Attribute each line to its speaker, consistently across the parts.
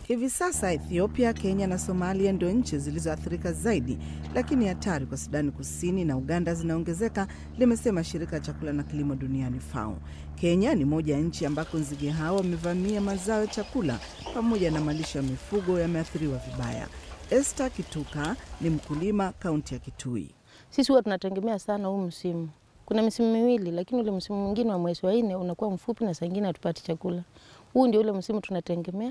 Speaker 1: Hivi sasa Ethiopia, Kenya na Somalia ndio nchi zilizoathirika zaidi, lakini hatari kwa Sudani Kusini na Uganda zinaongezeka, limesema shirika la chakula na kilimo duniani FAO. Kenya ni moja ya nchi ambako nzige hao wamevamia mazao ya chakula pamoja na malisho ya mifugo yameathiriwa vibaya. Esther Kituka ni mkulima kaunti ya Kitui.
Speaker 2: Sisi huwa tunategemea sana huu msimu. Kuna misimu miwili, lakini ule msimu mwingine wa mwezi wa nne unakuwa mfupi na saa ingine hatupati chakula. Huu ndio ule msimu tunategemea,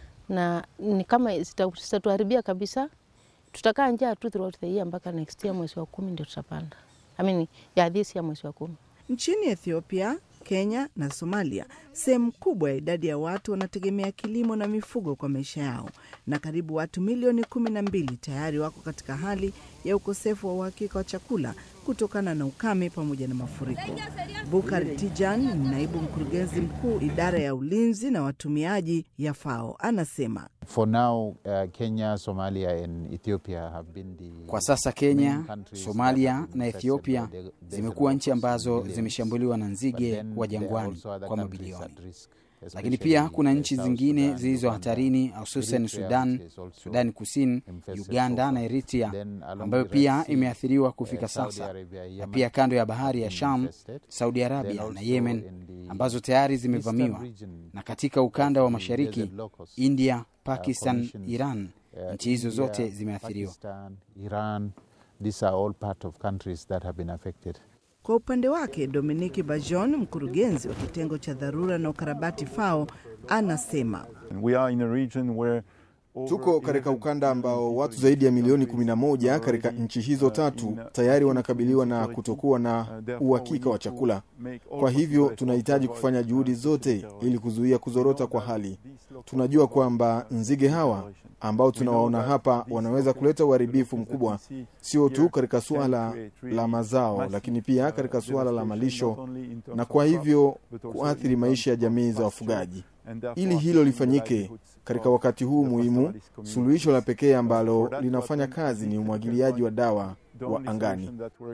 Speaker 2: na ni kama zitatuharibia kabisa. Tutakaa njaa tu throughout the year mpaka next year mwezi wa kumi ndio tutapanda. I mean, ya this year mwezi wa kumi.
Speaker 1: Nchini Ethiopia, Kenya na Somalia, sehemu kubwa ya idadi ya watu wanategemea kilimo na mifugo kwa maisha yao, na karibu watu milioni kumi na mbili tayari wako katika hali ya ukosefu wa uhakika wa chakula kutokana na ukame pamoja na mafuriko. Bukar Tijan ni naibu mkurugenzi mkuu idara ya ulinzi na watumiaji ya FAO, anasema
Speaker 3: For now, uh, Kenya, Somalia and Ethiopia have been the
Speaker 4: Kwa sasa Kenya, Somalia na Ethiopia zimekuwa nchi ambazo zimeshambuliwa na nzige wa jangwani kwa mabilioni, lakini pia kuna nchi zingine zilizo hatarini, hususan Sudan, Sudani Kusini, Uganda na Eritrea, ambayo pia imeathiriwa kufika sasa, na pia kando ya bahari ya Sham, Saudi Arabia na Yemen ambazo tayari zimevamiwa, na katika ukanda wa mashariki, India, Pakistan, Iran, nchi hizo zote zimeathiriwa.
Speaker 3: Iran, these are all part of countries that have been affected.
Speaker 1: Kwa upande wake Dominiki Bajon, mkurugenzi wa kitengo cha dharura na ukarabati FAO, anasema
Speaker 5: We are in a region where over
Speaker 6: Tuko katika ukanda ambao watu zaidi ya milioni 11 katika nchi hizo tatu tayari wanakabiliwa na kutokuwa na uhakika wa chakula. Kwa hivyo tunahitaji kufanya juhudi zote ili kuzuia kuzorota kwa hali. Tunajua kwamba nzige hawa ambao tunawaona hapa wanaweza kuleta uharibifu mkubwa, sio tu katika suala la mazao, lakini pia katika suala la malisho, na kwa hivyo kuathiri maisha ya jamii za wafugaji. Ili hilo lifanyike katika wakati huu muhimu, suluhisho la pekee ambalo linafanya kazi ni umwagiliaji wa dawa wa angani.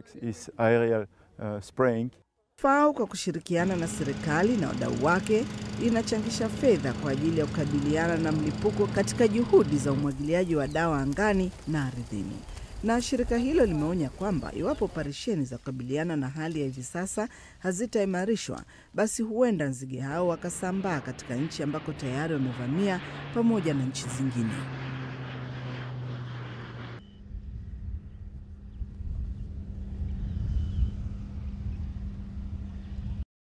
Speaker 1: FAO kwa kushirikiana na serikali na wadau wake linachangisha fedha kwa ajili ya kukabiliana na mlipuko katika juhudi za umwagiliaji wa dawa angani na ardhini. Na shirika hilo limeonya kwamba iwapo operesheni za kukabiliana na hali ya hivi sasa hazitaimarishwa, basi huenda nzige hao wakasambaa katika nchi ambako tayari wamevamia pamoja na nchi zingine.